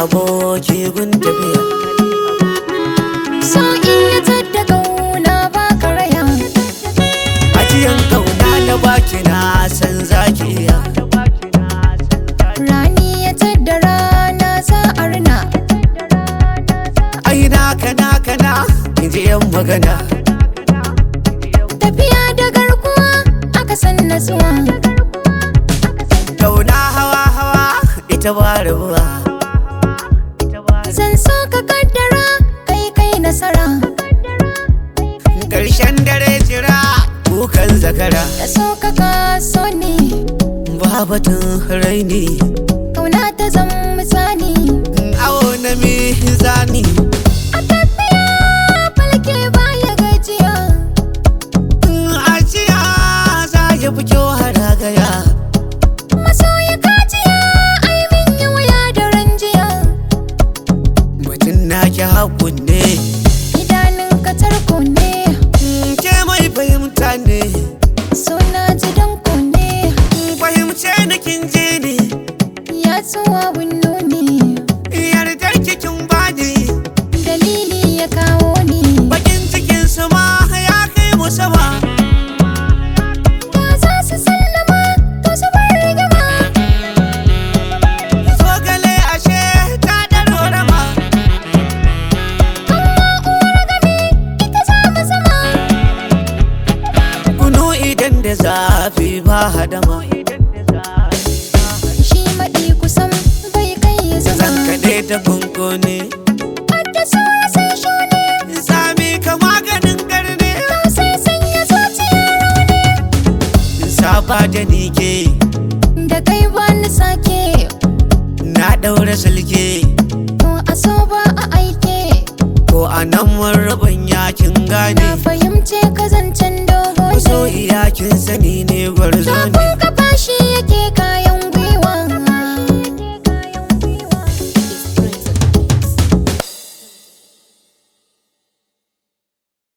aboki gun tafiya So iya tadda kauna ba karaya ajiyan kauna na baki na san zaki iya Rani ya tadda rana za a rina ai na kana kana inji yan magana Tafiya da garkuwa aka san nasuwa kauna hawa hawa ita ba rabuwa Zan so ka kaddara kai kai nasara ƙarshen dare jira kukan zakara Da so ka kaso ne babatun raini kauna ta zan misali awo na mizani A tafiya falke baya gajiya ajiya za ya fi kyau haragaya Masoya kajiya ai min yi wuya da ranjiya mutum na ki hakun ne Idanun ka tarko ne ke mai fahimta ne Suna ji danko ne fahimce na kin je ne Ya tsuwa winno ne yardar kikin bani Dalili ya kawo ni bakin cikin su ma ya kai mu sama Da za su sallama to su bar rigama zogale ashe ta ɗaro rama Amma uwar gami ita za mu zama kunu idan da zafi ba hadama Shi maɗi kusan bai kai ya zan zama kaɗe ta kunkune Wadda saura sai shone sami ka maganin garne To sai sanya zuciya rauni saba da ni ke Da kai wani sake na ɗaura sulke To a so ba a aike ko a nan mun rabin yakin gane Na fahimce ka zancen dogo so ne iyakin sani ne gwarzo ne Kafin ka